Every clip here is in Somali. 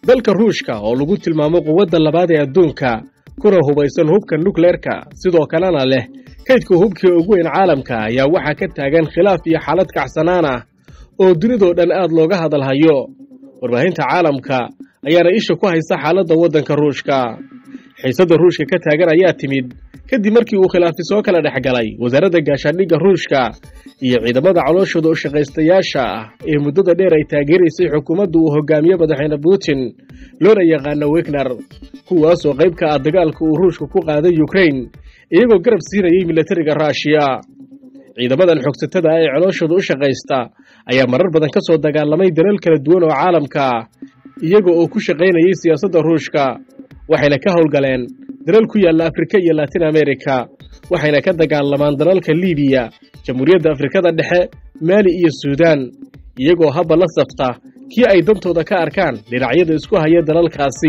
dalka ruushka oo lagu tilmaamo quwadda labaad ee adduunka kuna hubaysan hubka nukleerka sidoo kalena leh kaydka hubkii ugu weyn caalamka ayaa waxaa ka taagan khilaaf iyo xaalad kacsanaan ah oo dunidoo dhan aad looga hadalhayo warbaahinta caalamka ayaana isha ku haysa xaaladda waddanka ruushka xiisadda ruushka ka taagan ayaa timid kadib markii uu khilaafi soo kala dhex galay wasaaradda gaashaandhigga ruushka iyo ciidamada calooshooda u shaqaystayaasha ah ee muddada dheer ay taageeraysay xukuumadda uu hogaamiye madaxweyne putin loona yaqaano wegner kuwaasoo qayb ka ah dagaalka uu ruushka ku qaaday yukrain iyagoo garab siinayay milatariga ruushiya ciidamadan xogsatada ah ee calooshooda u shaqaysta ayaa marar badan ka soo dagaalamay dalal kala duwan oo caalamka ah iyaga oo ku shaqaynayay siyaasadda ruushka waxayna ka howlgaleen dalal ku yaalla afrika iyo latin america waxayna ka dagaalamaan dalalka libiya jamhuuriyadda afrikada dhexe maali iyo suudaan iyagoo habba la safta kii ay dantooda ka arkaan dhinacyada isku haya dalalkaasi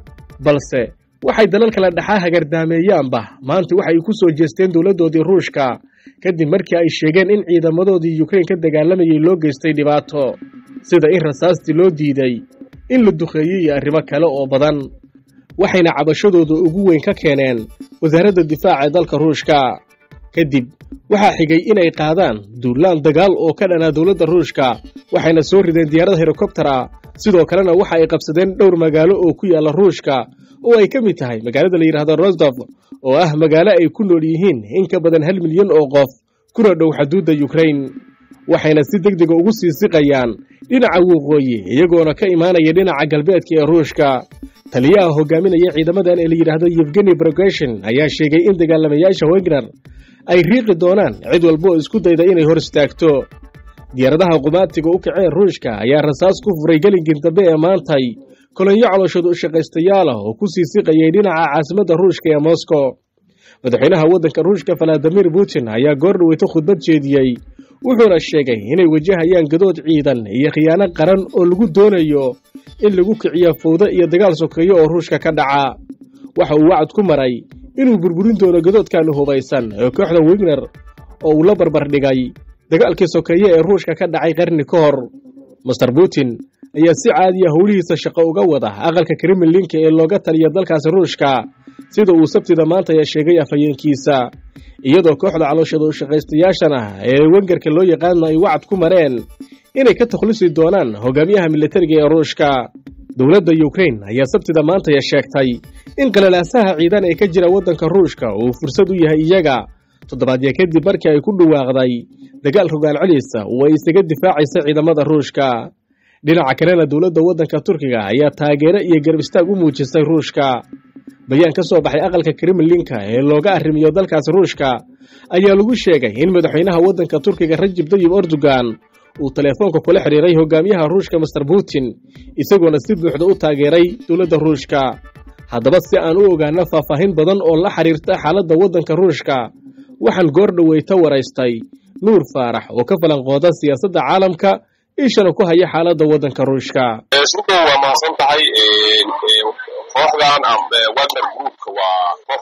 balse waxay dalal kala dhexaa hagardaameeyaanba maanta waxay ku soo jeesteen dowladdoodii ruushka kadib markii ay sheegeen in ciidamadoodii yukrain ka dagaalamayay loo geystay dhibaato sida in rasaastii loo diiday in la duqeeyey iyo arrimo kale oo badan waxayna cabashadooda ugu weyn ka keeneen wasaaradda difaaca ee dalka ruushka kadib waxaa xigay inay qaadaan duulaan dagaal oo ka dhanaa dowladda ruushka waxayna soo rideen diyaarada helikobtera sidoo kalena waxa ay qabsadeen dhowr magaalo oo ku yaalla ruushka oo ay ka mid tahay magaalada la yidhaahdo rosdof oo ah magaalo ay ku nool yihiin in ka badan hal milyan oo qof kuna dhow xaduudda yukrain waxayna si deg dega ugu sii siqayaan dhinaca waqooyi iyagoona ka imaanaya dhinaca galbeedka ee ruushka taliyaha hogaaminaya ciidamadan ee la yidhaahdo yevgeni brogeshin ayaa sheegay in dagaalamayaasha wegner ay riiqi doonaan cid walba oo isku dayda inay hor istaagto diyaaradaha qumaatiga u kaceen ruushka ayaa rasaas ku furay gelinkii dambe ee maantay kolonyo calooshooda u shaqaystayaal ah oo ku sii siqayay dhinaca caasimadda ruushka ee moscow madaxweynaha waddanka ruushka valadimir putin ayaa goor dhaweyto khudbad jeediyey wuxuuna sheegay inay wajahayaan gadood ciidan iyo khiyaano qaran oo lagu doonayo in lagu kiciyo fowdo iyo dagaal sokeeyo oo ruushka ka dhaca waxa uu wacad ku maray inuu burburin doono gadoodkan hubaysan ee kooxda wegner oo uu la barbar dhigay dagaalkii sokeeye ee ruushka ka dhacay qarni ka hor master putin ayaa si caadiya howlihiisa shaqo uga wada aqalka kremlinka ee looga taliya dalkaasi ruushka sida uu sabtida maanta ayaa sheegay afhayeenkiisa iyadoo kooxda calooshada u shaqaystayaashan ah ee wengerka loo yaqaano ay wacad ku mareen inay ka takhlusi doonaan hogaamiyaha militariga ee ruushka dowladda yukrain ayaa sabtida maantaya sheegtay in qalalaasaha ciidan ee ka jira waddanka ruushka uu fursad u yahay iyaga toddobaadya kadib markii ay ku dhawaaqday dagaal rogaal celisa oo ay isaga difaacaysa ciidamada ruushka dhinaca kalena dowladda waddanka turkiga ayaa taageero iyo garab istaag u muujisay ruushka bayaan ka soo baxay aqalka kremlinka ee looga arrimiyo dalkaasi ruushka ayaa lagu sheegay in madaxweynaha waddanka turkiga rajib dayib erdogan uu teleefoonka kula xidhiiray hogaamiyaha ruushka master putin isagoona si buuxda u taageeray dowladda ruushka haddaba si aan u ogaano faahfaahin badan oo la xidhiirta xaaladda waddanka ruushka waxaan goor dhoweyta waraystay nuur faarax oo ka falanqooda siyaasadda caalamka ishana ku haya xaaladda waddanka ruushka shukran waa mahadsan tahay kooxdan wagner groupka waa koox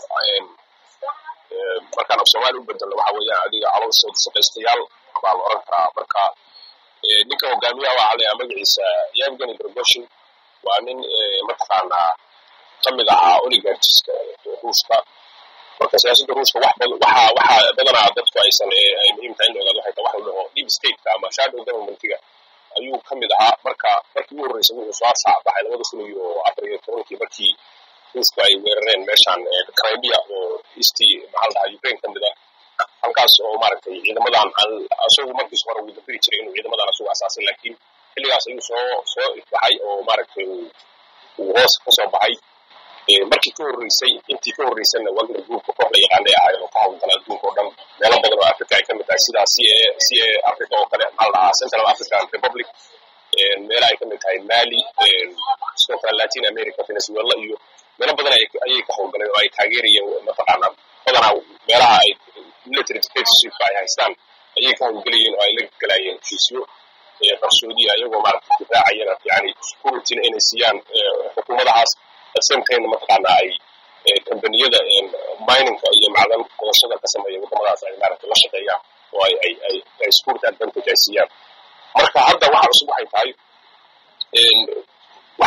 markaan af soomaali u bedelno waxa weeyaan adiga calooshooda shaqaystayaal baa la oran karaa marka ninka hogaamiyaha waxaa layaha magaciisa yevgeny brogoshin waa nin mataqaanaa ka mid ahaa oligarchiska ruushka marka siyaasadda ruushka wax waxa waxa badanaa dadku aysan ay muhiim tahay in la ogaado waxay tahay wax la dhaho deep stateka ama shadow governmentiga ayuu ka mid ahaa marka markii ugu horreysay wuxuu soo saabaxay labada kun iyo afar iyo tobankii markii ruushku ay weerareen meeshaan crimea oo easti maxaa la dhahaa ukraine ka mid ah halkaas oo maaragtay ciidamadan isagu markiis hore uu dafiri jiray inuu ciidamadan isagu asaasay laakiin xilligaas ayuu soo soo ifbaxay oo maaragtay uu hoos ka soo baxay markii ka horreysay intii ka horreysayna wagner groupka koox la yaqaanay ahayd oo ka howlgala adduunka oo dhan meelo badan oo africa ay ka mid tahay sida c a c a africa oo kale maxaa la dhahaa central african republic meelaha ay ka mid tahay mali sidoo kale latin america venezuela iyo meelo badan ayay ka howlgaleen oo ay taageerayeen mataqaanaa badanaa meelaha ay military dictatorshipka ay haystaan ayay ka howlgelayeen oo ay la galayeen heshiisyo qarsoodiya iyagoo maaragtay difaacayana yani securityna inay siiyaan xukuumadahaas samtayna mataqaana ay kambaniyada miningka iyo macdan qodashada ka sameeya wadamadaas ay maaragtay la shaqeeyaan oo ay ay ay ay security advantage ay siiyaan marka hadda waxa cusub waxay tahay waxaa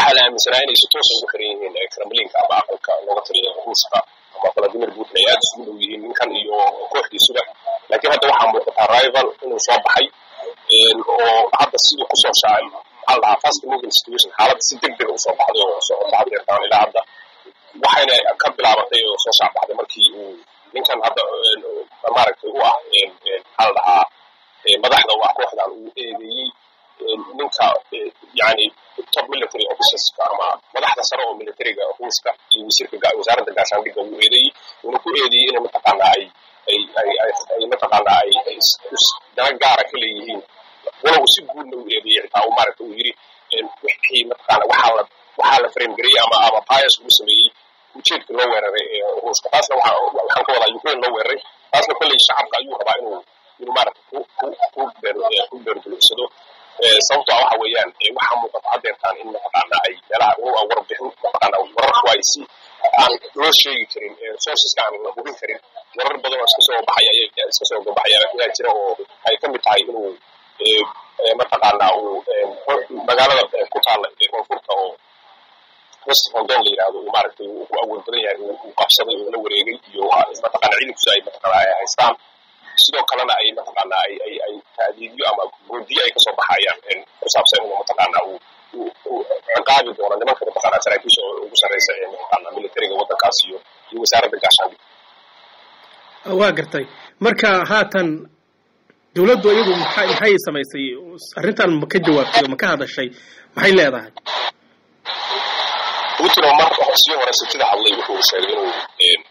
waxaa la aaminsanaa inay si toosa ugu xiran yihiin kremlinka ama aqalka looga taliya ruushka ama valadimir putin ay aada isugu dhow yihiin ninkan iyo kooxdiisuba laakiin hadda waxaa muuqataa rival inuu soo baxay oo hadda siduu kusoo shaacay maxaa la dhahaa fast moving situation xaaladda si deg dega usoo baxday oo socota hadeertaan ilaa hadda waxayna ka bilaabatay oo soo shaacbaxday markii uu ninkan hadda maaragtay u ah maxaa la dhahaa madaxda u ah kooxdan uu eedeeyey ninka yani top military officerska ama madaxda sare oo militariga ruushka iyo wasiirka wasaaradda gaashaandhigga uu eedeeyey uuna ku eedeeyey inay mataqaanaa ay ay ay ay ay mataqaanaa ay ay dana gaara ka leeyihiin walow si guudna uu eedeeyey xitaa uu maaragta uu yidhi wixii mataqaana waxaa la waxaa la framegareeyey ama ama bias lagu sameeyey ujeedka loo weeraray ee ruushka taasna waxa waxaan ka wadaa ukraine loo weeraray taasna kolley shacabka ayuu rabaa inuu inuu maaragta ku ku ku beer ku beerdulucsado sababto ah waxa weeyaan waxaa muuqata haddeertaan in mataqaana ay meelaha warbixin mataqaana wararku ay si aan loo sheegi karin sourceska aan la hubin karin warar badan oo iska soo baxaya iska soo gabaxaya ayaa jira oo ay ka mid tahay inuu mataqaana uu magaalada ku taalla koonfurta oo west hondon la yidhahdo uu maaragtay uu ku awood badan yahay uu qabsaday uu la wareegay iyo mataqaana ciidankiisu ay mataqaana ay haystaan sidoo kalena ay mataqaana ay ay ay taadiidyo ama goodiyo ay kasoo baxayaan ku saabsan inuu mataqaana uu uu ciqaabi doono nimanka mataqaana saraakiisha oo ugu sarreysa ee mataqaana militariga waddankaas iyo iyo wasaaradda gaashaandhigga waa gartay marka haatan dowladdu iyadu maxay maxay samaysay arrintan ma ka jawaabtay oo ma ka hadashay maxay leedahay putin oo mar sii hore sitida hadlay wuxuu sheegay inuu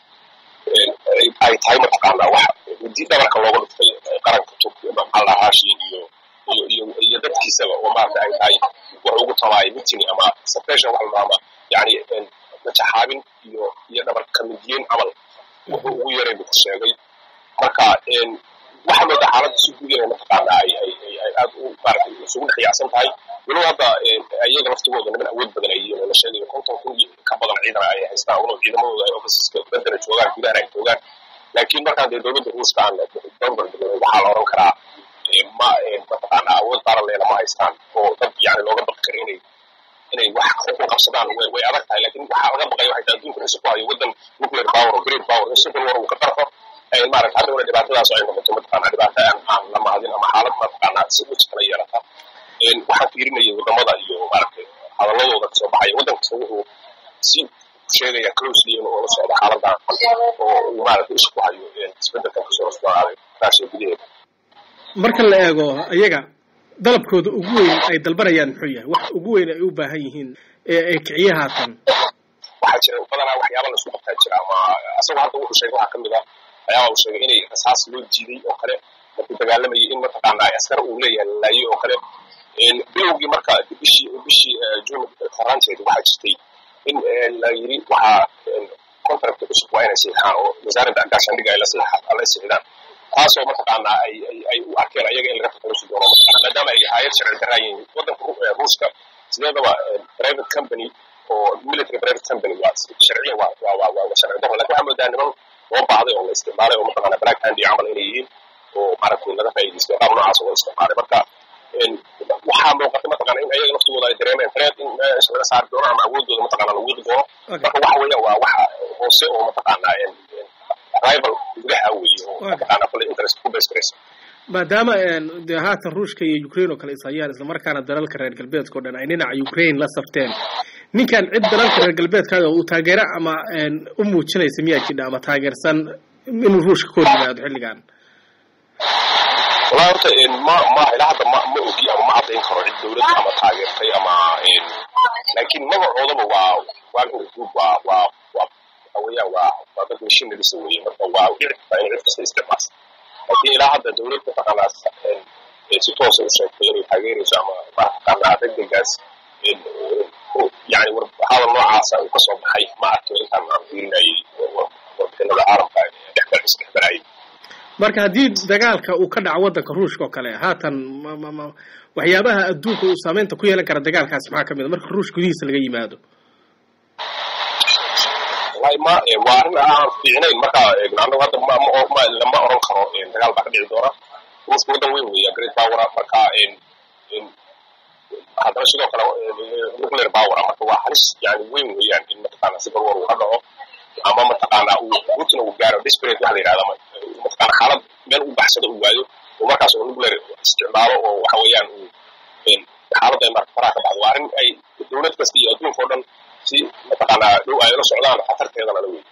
ay tahay mataqaanaa wax hudi dhabarka looga dhuftay qaranka turkiya maxaa la haashi iyo iyo iyo iyo dadkiisaba oo maarata ay tahay wax ugu tabaay mitini ama suppression wax la ama yani majaxaabin iyo iyo dhabar kamidiyeen camal wuxuu ugu yaray buu sheegay marka waxaa moodaa xaaladda si guud inay mataqaana ay ay ay ay aad u maaragtay isugu dhex yaacsan tahay walow hadda iyaga laftigooda niman awood badan ay yihiin oo la sheegayo konton kun iyo ka badan ciidan ay haystaan walow ciidamadooda ay ofisiska bedela joogaan gudahana ay joogaan laakiin markaan dee dowladda ruushka aan barbar dhignay waxaa la oran karaa ma mataqaana awood baaran leena ma haystaan oo dad yani looga baqi kara inay inay wax ku qabsadaan way way adag tahay laakiin waxaa laga baqaya waxay tahay adduunka ruushka ku hayo waddan nuclear power oo great power in civil war uu ka qarxo maarata haddana dhibaatadaas ay noqoto mataqaana dhibaato aan aan la mahadin ama xaalad mataqaana si uji kala yeelata waxaan fiirinayay wadamada iyo maaragtay hadaladooda kasoo baxaya waddan kasta wuxuu si sheegaya closely inuu ula socdo xaaladan oo uu maaragtay isha ku hayo isbedelkan kasoo rosnaaday raashiya gudaheeda marka la eego iyaga dalabkooda ugu weyn ay dalbanayaan muxuu yahay wax ugu weyn ay u baahan yihiin ee kiciye haatan waxaa jira badanaa waxyaaba laisku qabtaa jira ama asagoo hadda wuxuu sheegay waxaa kamid ah ayaaba uu sheegay inay rasaas loo jiiday oo kale markuu dagaalamayay in mataqaana askar uu leeyahay laaye oo kale bilowgii marka bishii bishii june horaanteedi waxaa jirtay in la yiri waxaa contract cusub waa inay siixaan oo wasaaradda gaashaandhigga ay la siixaan la siixdaan taasoo mataqaana ay ay ay u arkeen ayaga in laga takhalusi doono mataqaana maadaama ay hayad sharci darraa yihiin waddanka ruushka sideedaba private company oo military private company waa sharciyan waa waa waa waa sharci darro lakin waxaa moodaa niman loo baahday oo la isticmaalay oo mataqaana black handy camal inay yihiin oo maaragtay laga faa'iidaystay qaab noocaas oo la isticmaalay marka waxaa muuqata mataqaana in ayaga laftigooda ay dareemeen threat in meesha laga saari doono ama awoodooda mataqaana la wiiqi doono marka waxa weeya waa waxa hoose oo mataqaana rival gudaha weeye oo mataqaana kule interest ku base garaysa maadaama dee haatan ruushka iyo ukraine oo kale is hayaan islamarkaana dalalka reer galbeedka o dhan ay dhinaca ukraine la safteen ninkan cid dalalka reer galbeedkaaga uu taageero ama u muujinaysa miyaa jidha ama taageersan inuu ruushka ka hor yimaado xilligan wallahi horta ma ma ilaa hadda ma ma ogi ama ma caddayn karo cid dowlad ama taageertay ama laakiin magacoodaba waa wagner group waa waa waa waxa weeyaan waa waa dad machineries weeye marka waa dhici kartaa in cid kasta isticmaasho laakiin ilaa hadda dowlad mataqaanaa si toosa u sheegtay inay taageerayso ama mataqaanaa degdegaas yani hadal noocaasa uu kasoo baxay ma arkin intaan aan fiirinayay warbixinada caalamka dhexbarayay marka haddii dagaalka uu ka dhaco waddanka ruushka oo kale haatan waxyaabaha adduunka uu saameynta ku yeelan kara dagaalkaasi maxaa ka mid a marka ruush gudihiisa laga yimaado wallahi ma waa arrin aan fiicnayn marka anagu hadda ma ma lama oran karo dagaal baa ka dhici doona ruushka waddan weyn weeya great power marka haddana sidoo kale nuclear power marka waa halis yani weyn weeyaan in mataqaana civil war uu ka dhaco ama mataqaana uu putin uu gaaro desperate waxa la yidhahda mataqaana xaalad meel uu baxsado uu waayo oo markaas uu nuclear isticmaalo oo waxa weeyaan uu xaaladda ay marka faraha ka baxdo waa arrin ay dowlad kasta iyo adduunka oo dhan si mataqaana dhow ay la socdaan khatarteedana la wey